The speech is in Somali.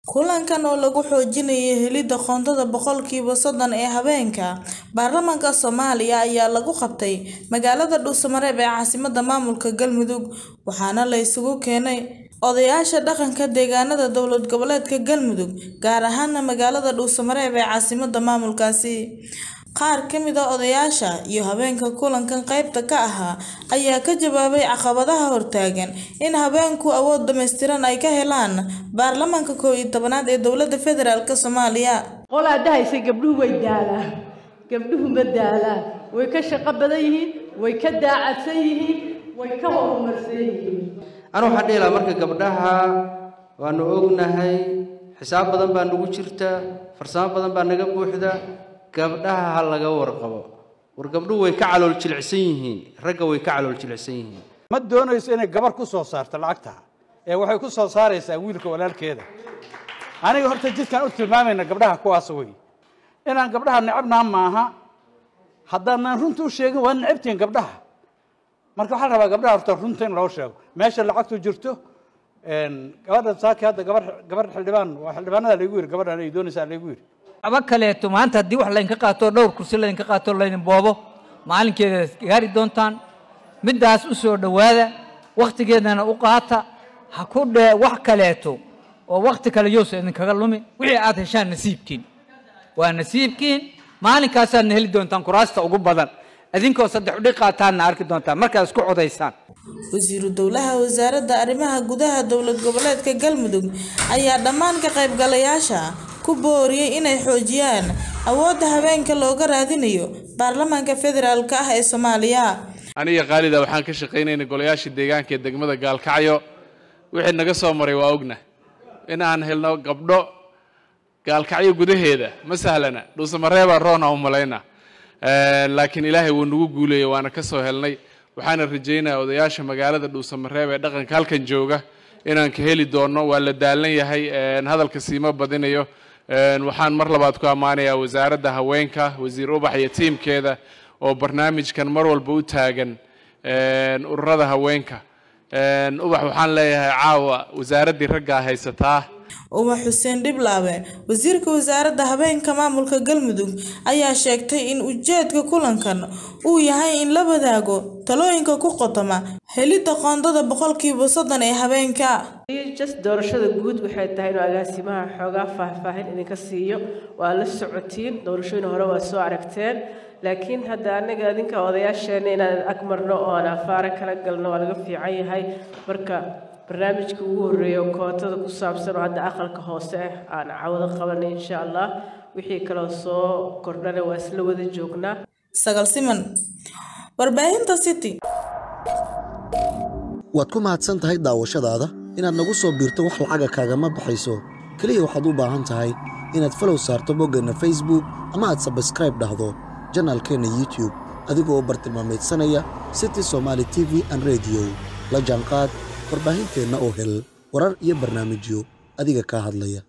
kulankan oo lagu xoojinayo helidda qoondada boqolkiiba soddon ee haweenka baarlamaanka soomaaliya ayaa lagu qabtay magaalada dhuusamareeb ee caasimadda maamulka galmudug waxaana la isugu keenay odayaasha dhaqanka deegaanada dowlad goboleedka galmudug gaar ahaana magaalada dhuusamareeb ee caasimadda maamulkaasi qaar ka mid a odayaasha iyo haweenka kulankan qaybta ka ahaa ayaa ka jawaabay caqabadaha hortaagan in haweenku awood dhammaystiran ay ka helaan baarlamaanka koow iyo tobanaad ee dowladda federaalk soomaaliya qolaa dhahaysa gabdhuhu way daalaan gabdhuhu ma daalaan way ka shaqo badan yihiin way ka daacadsan yihiin way ka horumarsan yihiin anu waxaan dhihi lahaa marka gabdhaha waanu ognahay xisaab badan baa nagu jirta farsamo badan baa naga buuxda gabdhaha ha laga warqabo war gabdhuhu way ka calool jilicsan yihiin ragga way ka calool jilicsan yihiin ma doonayso inay gabar ku soo saarto lacagta ee waxay ku soo saaraysaa wiilka walaalkeeda aniga horta jidkaan u tilmaamayna gabdhaha kuwaas wey inaan gabdhaha necabnaa maaha haddaanaan runta u sheegin waa necabtihiin gabdhaha marka waxaa la rabaa gabdhaha horta runta in loo sheego meesha lacagtu jirto gabadha saaki hadda gabar gabar xildhibaan waa xildhibaanada laygu yidhi gabadhan ay doonaysaa laygu yidhi aba kaleeto maanta haddii wax laydinka qaato dhowr kursi laydinka qaato laydin boobo maalinkeeda gaari doontaan middaas u soo dhowaada wakhtigeedana u qaata ha ku dhee wax kaleeto oo wakhti kale yowsa idinkaga lumi wixii aad heshaan nasiibkiin waa nasiibkiin maalinkaasaadna heli doontaan kuraasta ugu badan idinkoo saddex udhi qaataanna arki doontaan markaad isku codaysaan wasiiru dowlaha wasaaradda arrimaha gudaha dowlad goboleedka galmudug ayaa dhammaan ka qaybgalayaasha ku booriyey inay xoojiyaan awoodda haweenka looga raadinayo baarlamaanka federaalk ah ee soomaaliya aniga khaalida waxaan ka shaqaynayna golayaasha deegaanka ee degmada gaalkacyo wixii naga soo maray waa ogna in aan helno gabdho gaalkacyo gudaheeda ma sahlana dhuusamareebaa roona u malayna laakiin ilaahay wuu nagu guuleeyey waana ka soo helnay waxaana rajaynayaa odayaasha magaalada dhuusamareeb ee dhaqanka halkan jooga inaan ka heli doono waa la daalan yahay hadalka siima badinayo waxaan mar labaad ku ammaanayaa wasaaradda haweenka wasiir ubax iyo tiimkeeda oo barnaamijkan mar walba u taagan ururada haweenka ubax waxaan leeyahay caawa wasaaraddii raggaa haysataa ubax xuseen dhiblaabe wasiirka wasaaradda habeenka maamulka galmudug ayaa sheegtay in ujeedka kulankan uu yahay in la wadaago talooyinka ku qotoma helidda qoondada boqolkiiba soddon ee habeenka just doorashada guud waxay tahay inuu agaasimaha xoogaa faahfaahin idinka siiyo waa la socotiin doorashooyin hore waa soo aragteen laakiin hadda anaga adinka odayaasheena inaan ag marno oo aan afaara kala galno waa laga fiican yahay marka barnaamijka ugu horreeya oo kootada ku saabsan oo hadda aqalka hoose aan cawado qabanay insha allah wixii kaloo soo kordhana waa isla wada joognaa sagal siman warbaahinta city waad ku mahadsan tahay daawashadaada inaad nagu soo biirto wax lacaga kaagama baxayso keliya waxaad u baahan tahay inaad falow saarto boggeenna facebook ama aad sabskraib dhahdo janaalkeenna youtube adigoo bartilmaamaydsanaya city somaali t v an rediyo la jaanqaad warbaahinteenna oo hel warar iyo barnaamijyo adiga kaa hadlaya